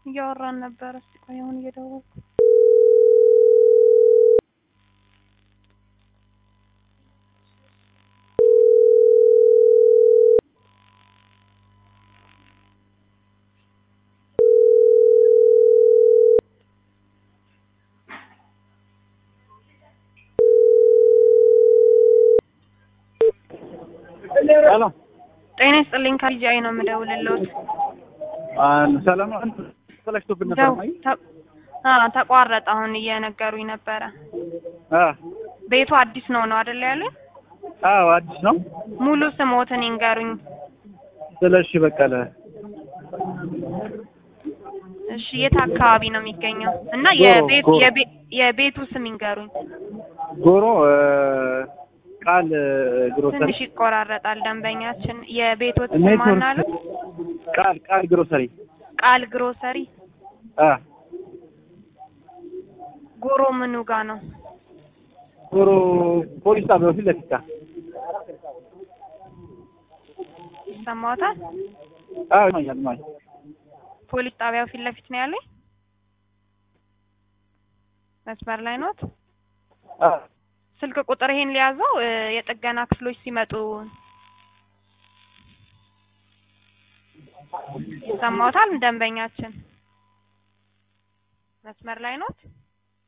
እያወራን ነበረ። እስኪ ቆይ አሁን እየደወልኩ ሄሎ ጤና ይስጥልኝ። ከልጃይ ነው የምደውልልዎት። ሰላም ነው። ተለክቶብን ነበር ደው- ማይ ተ- አ ተቋረጠ። አሁን እየነገሩኝ ነበረ። አ ቤቱ አዲስ ነው ነው አይደል ያሉኝ? አዎ አዲስ ነው። ሙሉ ስሞትን ይንገሩኝ። ስለሺ በቀለ እሺ፣ የት አካባቢ ነው የሚገኘው? እና ጎሮ፣ የቤት ጎሮ። የቤ- የቤቱ ስም ይንገሩኝ። ጎሮ እ፣ ቃል ግሮሰሪ ትንሽ ይቆራረጣል ደንበኛችን። የቤቶት ስም ኔትወርክ ማን አሉት? ቃል ቃል ግሮሰሪ ቃል ግሮሰሪ። አ ጎሮ ምኑ ጋ ነው? ጎሮ ፖሊስ ጣቢያው ፊት ለፊት ጋር ይሰማዎታል? አዎ ይማኛል ማይ ፖሊስ ጣቢያው ፊት ለፊት ነው ያለኝ። መስመር ላይ ኖት? አ ስልክ ቁጥር ይሄን ሊያዘው እ፣ የጥገና ክፍሎች ሲመጡ ይሰማዎታል? ደንበኛችን መስመር ላይ ኖት?